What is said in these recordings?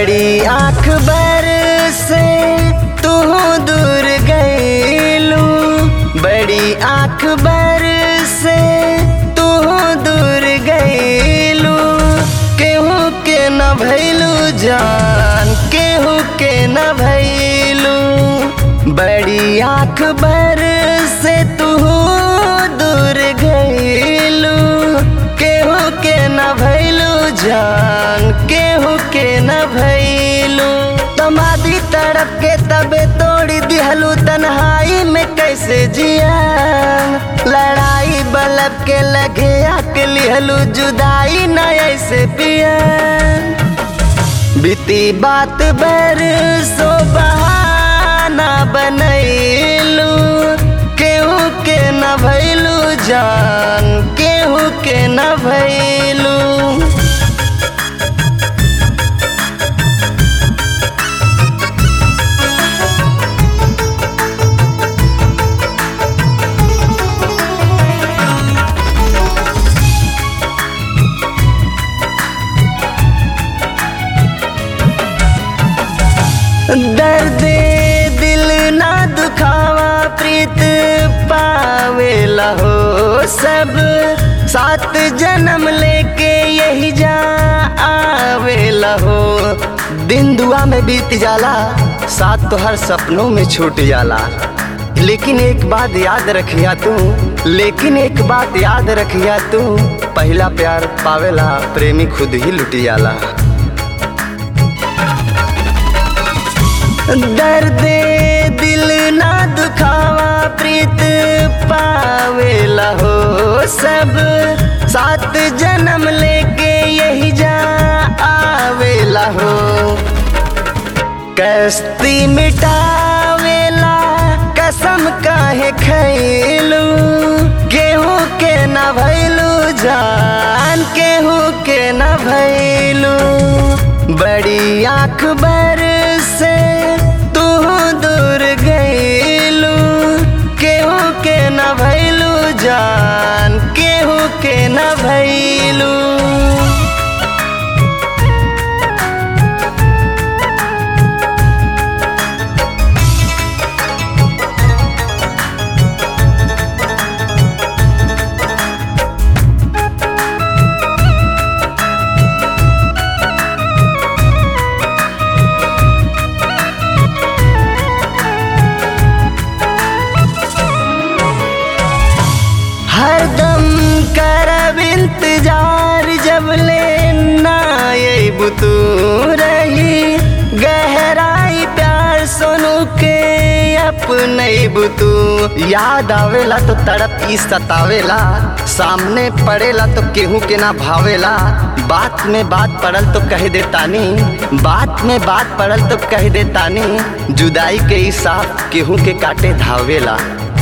बड़ी आँख बर से तू दूर गईलू बड़ी आँख बर से तू दूर गईलू केहू के न भैलू जान केहू के न भैलू बड़ी आँख बर से तू दूर गईलू केहू के न भैलू जान केहू के न भैलू तमादी तड़प के तबे तोड़ी दिहलू तन्हाई में कैसे जिया लड़ाई बलब के लगे आक लिहलू जुदाई न ऐसे पिया बीती बात बर सो बहाना बनैलू केहू के न भैलू जान केहू के न भैलू दर्द दिल ना दुखावा प्रीत पावेला हो सब सात जन्म लेके यही जा आवेला हो दिन दुआ में बीत जाला साथ तो हर सपनों में छूट जाला लेकिन एक बात याद रखिया तू लेकिन एक बात याद रखिया तू पहला प्यार पावेला प्रेमी खुद ही लुट जाला दर्द दिल ना दुखावा प्रीत पावेला हो सब सात जन्म लेके यही जा आवेला हो कस्ती मिटावेला कसम काहे खैलू केहू के न भैलू जान केहू के न भैलू बड़ी आँख बर से तू दूर गईलू केहू के न भैलू जान केहू के न भैलू हरदम करब इंतजार जब ले ना बुतू रही गहराई प्यार सोनू के अपने बुतू याद आवेला तो तड़प ई सतावेला सामने पड़ेला तो केहू के ना भावेला बात में बात पड़ल तो कह देतानी बात में बात पड़ल तो कह देतानी जुदाई के ई साथ केहू के काटे धावेला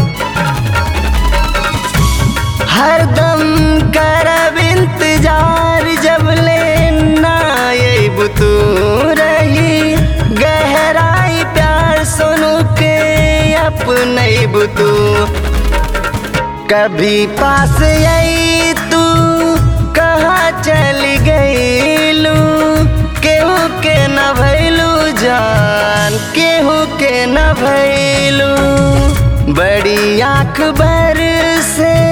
हरदम करब इंतजार जब ले ना बुतू रही गहराई प्यार सोनू के अपने बुतू कभी पास आई तू कहाँ चली गईलू केहू के न भैलू जान केहू के न भैलू बड़ी आँख बर से